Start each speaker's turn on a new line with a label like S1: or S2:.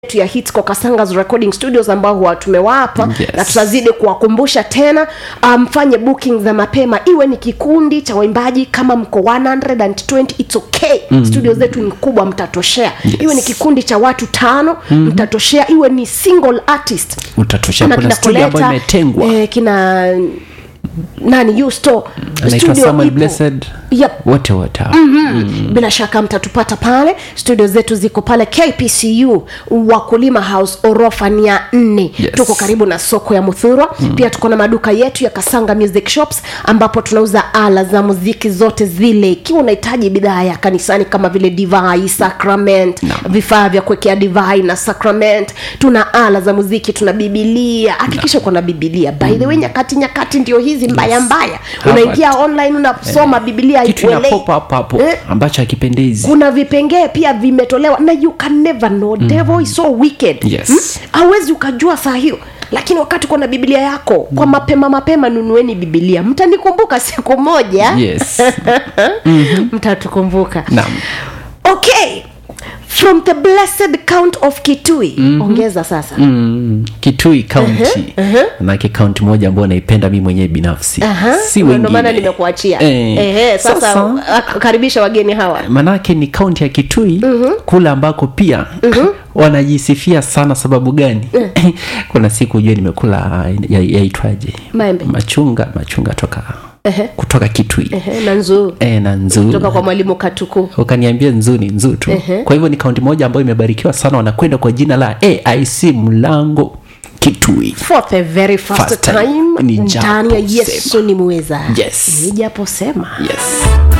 S1: yetu ya Hitsco Kasangas Recording Studios ambao huwa tumewapa
S2: Yes.
S1: na tutazidi kuwakumbusha tena mfanye um, booking za mapema iwe ni kikundi cha waimbaji kama mko 120 it's okay mm. studio zetu ni kubwa mtatoshea
S2: Yes.
S1: iwe ni kikundi cha watu tano mm-hmm. mtatoshea iwe ni single artist
S2: utatosha
S1: Kuna
S2: kuna
S1: kina
S2: studio ambayo
S1: Koleta,
S2: imetengwa
S1: eh, kina nani Yusto
S2: anaitwa
S1: studio
S2: Samuel
S1: ipo.
S2: Blessed
S1: Yep.
S2: wote wote hao.
S1: mm-hmm. bila shaka mtatupata pale studio zetu ziko pale kpcu wakulima house orofa ni ya nne
S2: Yes.
S1: tuko karibu na soko ya muthurwa mm. pia tuko na maduka yetu ya kasanga music shops ambapo tunauza ala za muziki zote zile ikiwa unahitaji bidhaa ya kanisani kama vile divai sacrament
S2: Naam.
S1: vifaa vya kuwekea divai na sacrament tuna ala za muziki tuna bibilia hakikisha uko na bibilia by the way nyakati nyakati ndio hizi mbaya mbaya
S2: Hapa
S1: unaingia online unasoma bibilia
S2: kitu ina
S1: haikuelei.
S2: pop up hapo
S1: Eh?
S2: ambacho hakipendezi
S1: kuna vipengee pia vimetolewa na you can never know mm. devil is so wicked
S2: Yes.
S1: hawezi ukajua saa hiyo lakini wakati uko na biblia yako kwa mapema mapema nunueni bibilia mtanikumbuka siku moja
S2: yes
S1: mtatukumbuka
S2: Naam.
S1: okay from the blessed count of kitui mm-hmm. ongeza sasa
S2: mm, kitui kaunti manake kaunti moja ambayo naipenda mi mwenyewe binafsi
S1: Aha,
S2: si
S1: ndio maana
S2: wengine
S1: nimekuachia
S2: Eh,
S1: Ehe, sasa,
S2: sasa-
S1: ah, karibisha wageni hawa
S2: manake ni kaunti ya kitui kule ambako pia wanajisifia sana sababu gani kuna siku ujue nimekula ya- yaitwaje
S1: Maembe.
S2: machunga machunga toka kutoka kitui
S1: Ehe, na nzuu
S2: e, na nzuu
S1: kutoka kwa mwalimu katuku
S2: ukaniambia nzuu ni nzuu tu kwa hivyo ni kaunti moja ambayo imebarikiwa sana wanakwenda kwa jina la aic mlango kitui
S1: for the very first,
S2: First
S1: time,
S2: time, ni
S1: ndani ya
S2: japo
S1: yesu ni mweza
S2: Yes.
S1: ni japo sema
S2: yes